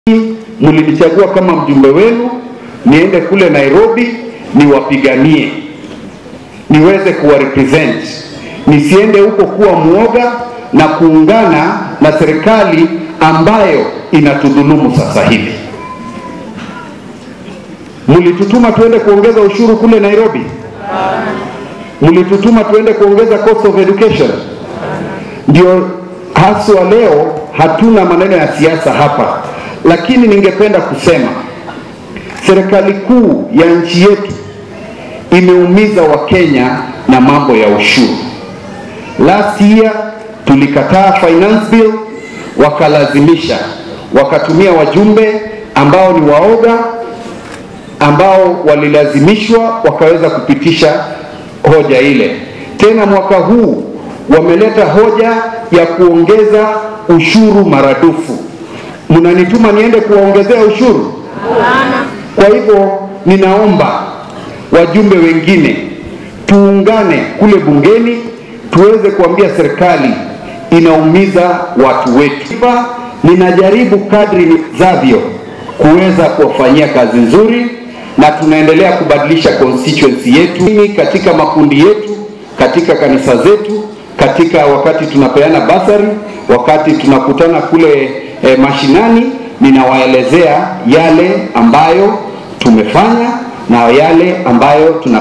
mlinichagua kama mjumbe wenu niende kule Nairobi niwapiganie, niweze kuwa represent, nisiende huko kuwa mwoga na kuungana na serikali ambayo inatudhulumu sasa hivi. Mlitutuma tuende kuongeza ushuru kule Nairobi? Mlitutuma tuende kuongeza cost of education? Ndio haswa leo hatuna maneno ya siasa hapa, lakini ningependa kusema serikali kuu ya nchi yetu imeumiza Wakenya na mambo ya ushuru. Last year tulikataa finance bill, wakalazimisha, wakatumia wajumbe ambao ni waoga, ambao walilazimishwa wakaweza kupitisha hoja ile. Tena mwaka huu wameleta hoja ya kuongeza ushuru maradufu. Mnanituma niende kuwaongezea ushuru? Kwa hivyo ninaomba wajumbe wengine tuungane kule bungeni tuweze kuambia serikali inaumiza watu wetu. Ninajaribu kadri niwezavyo kuweza kuwafanyia kazi nzuri, na tunaendelea kubadilisha constituency yetu katika makundi yetu, katika kanisa zetu, katika wakati tunapeana basari, wakati tunakutana kule e, mashinani, ninawaelezea yale ambayo tumefanya na yale ambayo tuna